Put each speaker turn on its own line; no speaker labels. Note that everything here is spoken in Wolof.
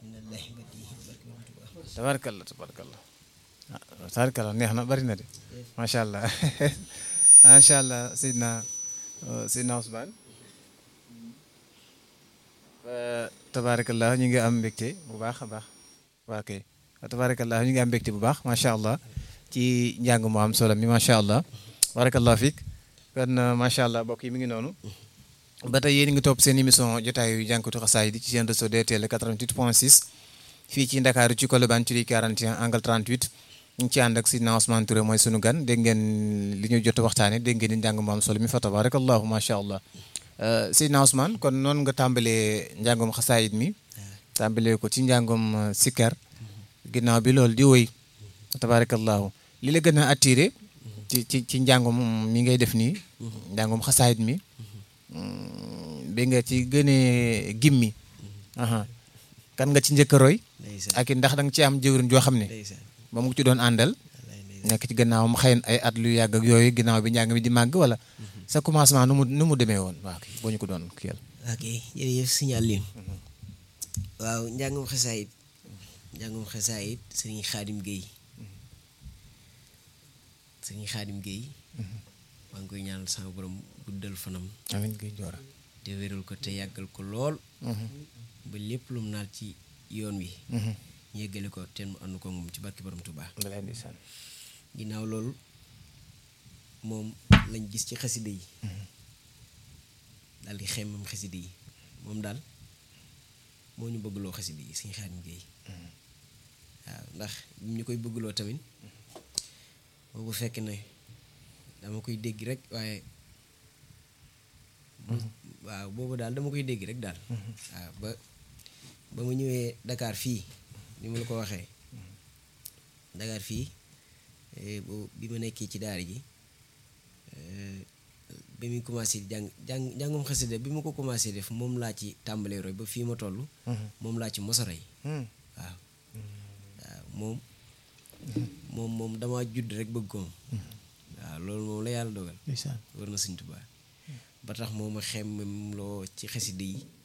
tabarkalla tabarkalla ah tabarkalla neex na bari na de macha allah macha allah Seydina Seydina Ousmane tabarakallah ñu ngi am mbégte bu baax a baax waa kay tabarakallah ñu ngi am mbégte bu baax macha allah ci njàng mu am solo mi macha allah barakallah fiik kon macha allah mbokk yi mi ngi noonu ba tey yéen ngi topp seen émission jotaayu jànkatu xasaay di ci seen réseau DTL 88 point 6 fii ci Ndakaaru ci Colobane ci 41 angle 38 ñu ngi ci ànd ak Sidna Ousmane Touré mooy sunu gan dégg ngeen li ñu jot waxtaane dégg ngeen ni njàng mu am solo mi fa tabarakallahu macha allah Sidna Ousmane kon noonu nga tàmbalee njàngum xasaayit mi tàmbalee ko ci njàngum sikkar ginnaaw bi loolu di woy tabarakallahu li la gën a attiré ci ci ci njàngum mi ngay def nii njàngum xasaayit mi bi nga ci gënee gimmi kan nga ci njëkk a roy ak ndax da nga ci am jëwriñ joo xam ne ba mu ci doon àndal nekk ci gannaawam xëy ay at lu yàgg ak yooyu ginnaaw bi njàng mi di màgg wala sa commencement nu mu nu mu demee woon waaw boo ñu ko doon kiyal
ok jërëjëf signal lin waaw njàngum xasaayit njàngum xasaayit sëriñ xaadim géey sëriñ xaadim géey maa ngi koy ñaanal sama borom guddal fanam
amiin géey joora
te wéral ko te yàggal ko lool ba lépp lu mu naal ci yoon wi ñu yeggale ko te mu ànd ko moom ci barki borom Tuubaa ginnaaw loolu moom lañ gis ci xasida yi daal di xemmam xasida yi moom daal moo ñu bëggloo xasida yi suñu Xaadim Géey waaw ndax ñu koy bëggloo tamit boobu fekk ne dama koy dégg rek waaye waaw boobu daal dama koy dégg rek daal waaw ba ba ma ñëwee Dakar fii ni ma la ko waxee Dakar fii bi ma nekkee ci daara ji bi muy commencé jàng jàng njàngum xasida bi ma ko commencé def moom laa ci tàmbalee roy ba fii ma toll moom laa ci mos a roy waaw waaw moom moom moom dama judd rek bëgg ko moom waaw loolu moom la yàlla dogal war na Sëñ Tuubaa ba tax moo ma xemmem loo ci xasida yi